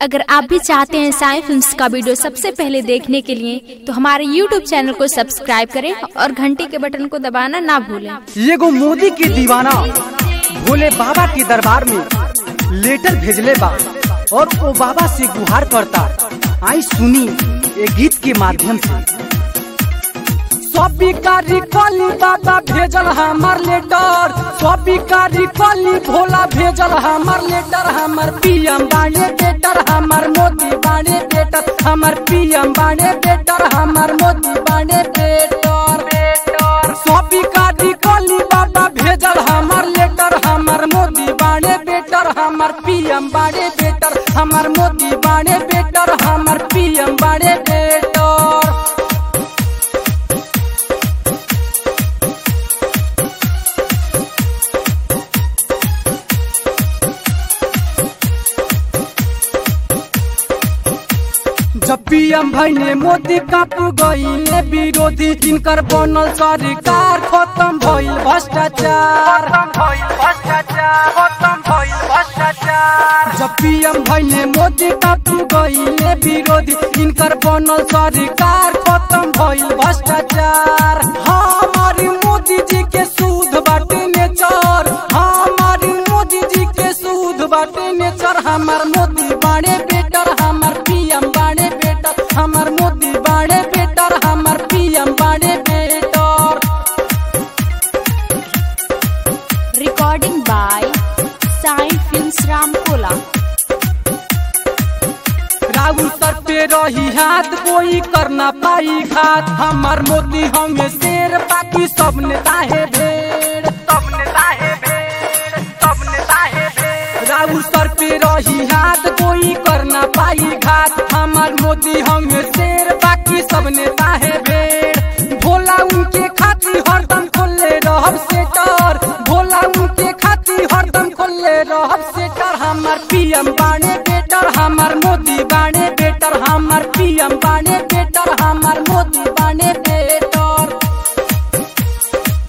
अगर आप भी चाहते हैं साई फिल्म्स का वीडियो सबसे पहले देखने के लिए तो हमारे YouTube चैनल को सब्सक्राइब करें और घंटी के बटन को दबाना ना भूलें एगो मोदी के दीवाना भोले बाबा के दरबार में लेटर भेजले बा और वो बाबा से गुहार करता आई सुनी ये गीत के माध्यम से सबिकारी कली बाबा भेजल हमार लेटर सबिकारी कली भोला भेजल हमार लेटर हमार पीएम बाणे बेटर हमार मोदी बाणे बेटर हमार पीएम बाणे बेटर हमार मोदी बाणे बेटर बेटर सबिकारी कली बाबा भेजल हमार लेटर हमार मोदी बाणे बेटर हमार पीएम बाणे बेटर हमार मोदी बाणे बेटर हमार पीएम बाणे बेटर जब पीएम भैने मोदी काट गईले विरोधी इनकर बनल सरकार खत्म भइल भ्रष्टाचार जब पीएम भैने मोदी काट गईले विरोधी इनकर बनल सरकार खत्म भइल भ्रष्टाचार हमारी मोदी जी के सूद बाटे नेचर हमारी मोदी जी के सूद बाटे नेचर हमार मोदी बाणे बेटर हमार पीएम बाणे बेटर हमार मोदी बाणे बेटर हमार पीएम बाणे better recording by Sai films Ramkola Rahul sir पे रही हाथ कोई करना पाई घात हमार मोदी हमें शेर बाकी सब नेता है भेड़ सब नेता है भेड़ सब नेता है भेड़ राहुल सर पे रही हाथ कोई करना पाई घात हमार मोदी हमें शेर बाकी सब नेता है भेड़ भोला उनके खातिर हरदम खोले रहब सेटर भोला उनके खातिर हरदम खोले रहब सेटर हमार पीएम बाणे बेटर हमार मोदी बाणे बेटर हमार पीएम बाणे